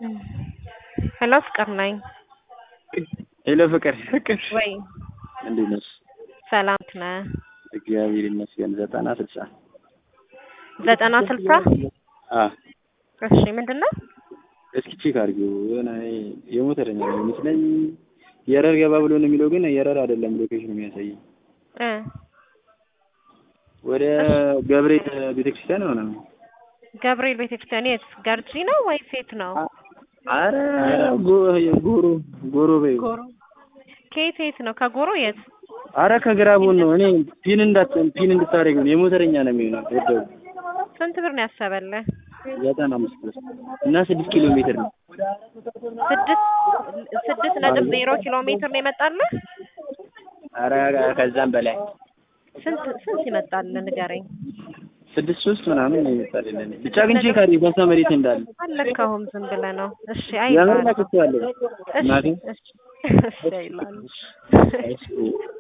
ሄሎ ፍቅር ነኝ። ሄሎ ፍቅር ፍቅር ወይ እንዴት ነሽ? ሰላም ነህ? እግዚአብሔር ይመስገን። ዘጠና ስልሳ ዘጠና ስልሳ አ እሺ ምንድን ነው? እስኪ ቼክ አድርጊው። የሆነ የሞተረኛ ነው የሚመስለኝ። የረር ገባ ብሎ ነው የሚለው፣ ግን የረር አይደለም ሎኬሽኑ የሚያሳየኝ እ ወደ ገብርኤል ቤተክርስቲያን ሆነ ነው። ገብርኤል ቤተክርስቲያን የት ገርጂ ነው ወይስ የት ነው? አረ ጎ- ጎሮ ጎሮ በይው። ጎሮ ከየት የት ነው? ከጎሮ የት? አረ ከግራ ጎን ነው። እኔ ፒን እንዳት ፒን እንድታደርግ ነው። የሞተረኛ ነው የሚሆነው። ወደው ስንት ብር ነው ያሰበልህ? ዘጠና አምስት ብር እና ስድስት ኪሎ ሜትር ነው። ስድስት ስድስት ነጥብ ዜሮ ኪሎ ሜትር ነው የመጣልህ? አረ ከዛም በላይ ስንት ስንት ይመጣልህ ንገረኝ። ስድስት ሶስት ምናምን ነው የሚባልልን። ብቻ ግን ቼክ አድርጊ በሳ መሬት እንዳለ አለካሁም ዝም ብለህ ነው። እሺ የምር አይባልም። ነክቼዋለሁ። እሺ እናቴ እሺ እሺ አይላል። እሺ